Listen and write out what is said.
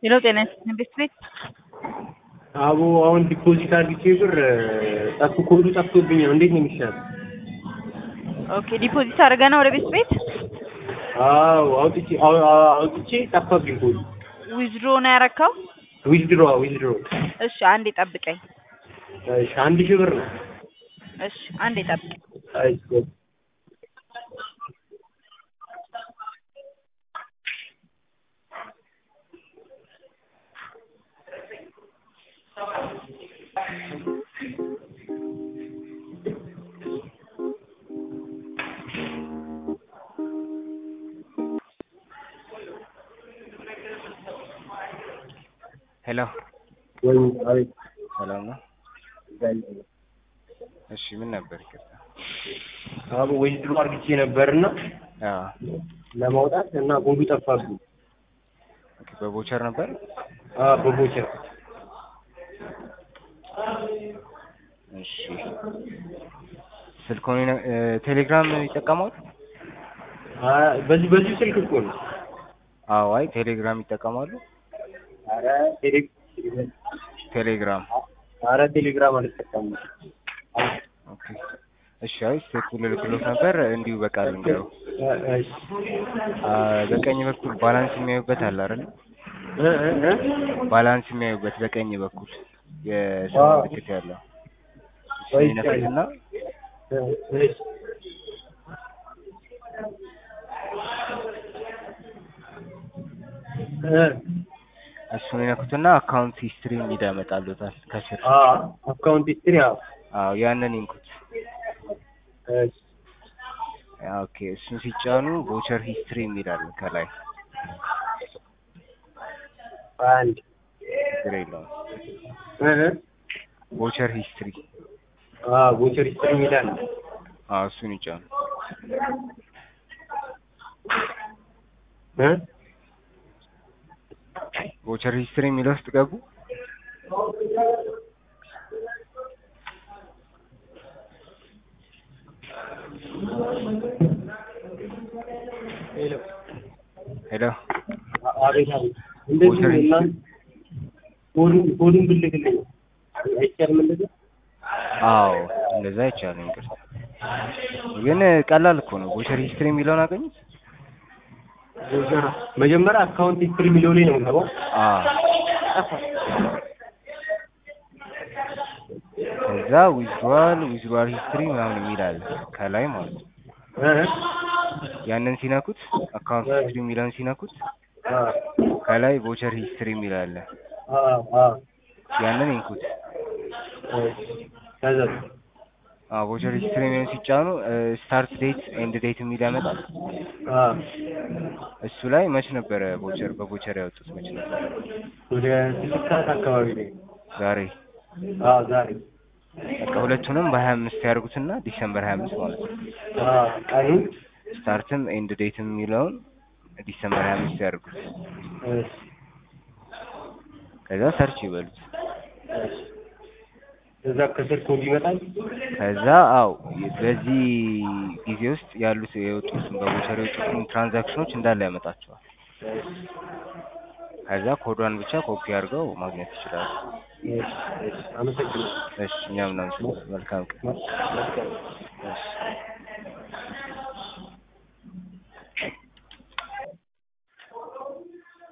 ሄሎ ጤና ይስጥልኝ ቤት ቤት አቦ አሁን ዲፖዚት አድርጌ ብር ጠፍ ኮዱ ጠፍቶብኛል። እንዴት ነው የሚሻለው? ኦኬ ዲፖዚት አድርገህ ነው ወደ ቤት ቤት አዎ አውጥቼ አው- አው- አውጥቼ ጠፋብኝ ኮዱ። ዊዝድሮ ነው ያረካው? ዊዝድሮ ዊዝድሮ እሺ አንዴ ጠብቀኝ። እሺ አንድ ሺህ ብር ነው። እሺ አንዴ ጠብቀኝ። እሺ ሄሎ ወይ አቤት ሰላም ነው? እሺ ምን ነበር ይቅርታ? አቦ ዊዝድሮ አድርጌ ነበርና አዎ ለማውጣት እና ኮዱ ጠፋብኝ። ኦኬ በቦቸር ነበር? አዎ በቦቸር እሺ ስልኮን ይነ- እ፣ ቴሌግራም ይጠቀማሉ? አ- በዚህ በዚህ ስልክ እኮ ነው። አዎ አይ ቴሌግራም ይጠቀማሉ? ኧረ ቴሌ ቴሌግራም ኧረ ቴሌግራም አልጠቀምም። ኦኬ እሺ አይ ስልኩን ልልክሎት ነበር እንዲሁ በቃል እንገረው እ- እሺ በቀኝ በኩል ባላንስ የሚያዩበት አለ አይደል? እ እ እ ባላንስ የሚያዩበት በቀኝ በኩል የሰው አዎ። ምልክት ያለው ወይ እሱን ይነኩትና እ እሺ እ እሱን ይነኩትና አካውንት ሂስትሪ የሚል ያመጣሉታል ከስር። አ አካውንት ሂስትሪ አዎ አዎ ያንን ይንኩት። እሺ ኦኬ እሱን ሲጫኑ ቮቸር ሂስትሪ የሚል አለ ከላይ አንድ ችግር የለውም። እ እ ቮቸር ሂስትሪ አ ቮቸር ሂስትሪ ይላል። አዎ እሱን ይጫኑ። እ ቮቸር ሂስትሪ የሚለው ውስጥ ገቡ። ሄሎ ሄሎ አ- አቤት አቤት እንደዚህ ቮቸር ነው እና ኮዱን ኮዱን ብልክልኝ አይቻልም እንደዚህ አዎ እንደዛ አይቻልም። ይቅርታ ግን ቀላል እኮ ነው። ቮቸር ሂስትሪ የሚለውን አገኙት? ቮቸር መጀመሪያ አካውንት ሂስትሪ የሚለው ላይ ነው የምገባው። አዎ ከዛ ዊዝድዋል ዊዝድዋል ሂስትሪ ምናምን የሚል አለ ከላይ ማለት ነው። እ እ ያንን ሲነኩት አካውንት ሂስትሪ የሚለውን ሲነኩት አ ከላይ ቮቸር ሂስትሪ የሚል አለ። አ አ ያንን ይንኩት። እሺ ከዛ አዎ ቮቸር ሂስትሪ የሚለውን ሲጫኑ ስታርት ዴት ኤንድ ዴት የሚል ያመጣል። አ እሱ ላይ መች ነበረ ቮቸር በቮቸር ያወጡት መች ነበር? ወደ ስድስት ሰዓት አካባቢ ላይ ዛሬ አ ዛሬ በቃ ሁለቱንም በሀያ አምስት ያደርጉትና ዲሰምበር ሀያ አምስት ማለት ነው። አ ቀኑን ስታርትም ኤንድ ዴትም የሚለውን ዲሰምበር ሀያ አምስት ያደርጉት። እሺ ከዛ ሰርች ይበሉት። እሺ ከዛ ከስር ኮድ ይመጣል። ከዛ አው በዚህ ጊዜ ውስጥ ያሉት የወጡትን በቦቸር የወጡትን ትራንዛክሽኖች እንዳለ ያመጣቸዋል። ከዛ ኮዷን ብቻ ኮፒ አድርገው ማግኘት ይችላሉ። እሺ እሺ አመሰግናለሁ። እሺ እኛም እናመሰግናለን። መልካም ቀን። መልካም እሺ